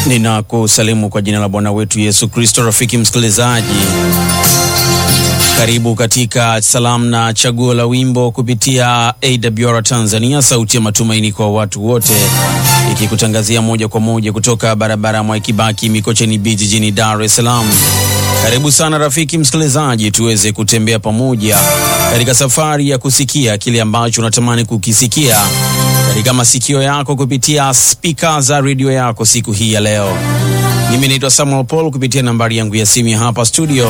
Ninakusalimu kwa jina la Bwana wetu Yesu Kristo. Rafiki msikilizaji, karibu katika salamu na chaguo la wimbo kupitia AWR Tanzania, sauti ya matumaini kwa watu wote, ikikutangazia moja kwa moja kutoka barabara ya Mwai Kibaki, Mikocheni B, jijini Dar es Salaam. Karibu sana rafiki msikilizaji, tuweze kutembea pamoja katika safari ya kusikia kile ambacho unatamani kukisikia katika masikio yako kupitia spika za redio yako siku hii ya leo. Mimi naitwa Samuel Paul kupitia nambari yangu ya simu ya hapa studio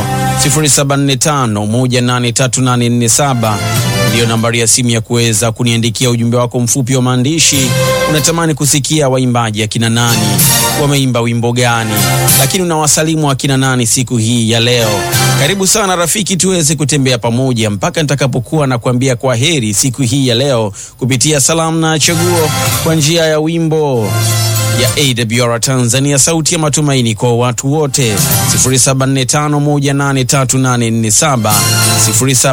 0745183847 ndiyo nambari ya simu ya kuweza kuniandikia ujumbe wako mfupi wa maandishi. Unatamani kusikia waimbaji akina nani, wameimba wimbo gani, lakini unawasalimu akina nani siku hii ya leo. Karibu sana rafiki, tuweze kutembea pamoja mpaka nitakapokuwa na kuambia kwa heri siku hii ya leo kupitia salamu na chaguo kwa njia ya wimbo ya AWR Tanzania, sauti ya matumaini kwa watu wote 0745183847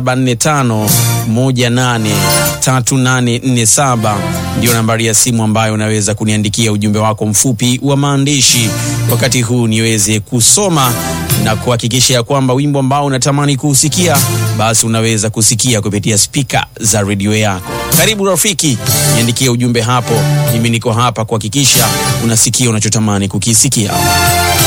0745183847 ndio nambari ya simu ambayo unaweza kuniandikia ujumbe wako mfupi wa maandishi wakati huu niweze kusoma na kuhakikisha ya kwamba wimbo ambao unatamani kuusikia basi unaweza kusikia kupitia spika za redio yako. Karibu rafiki, niandikie ujumbe hapo. Mimi niko hapa kuhakikisha unasikia unachotamani kukisikia.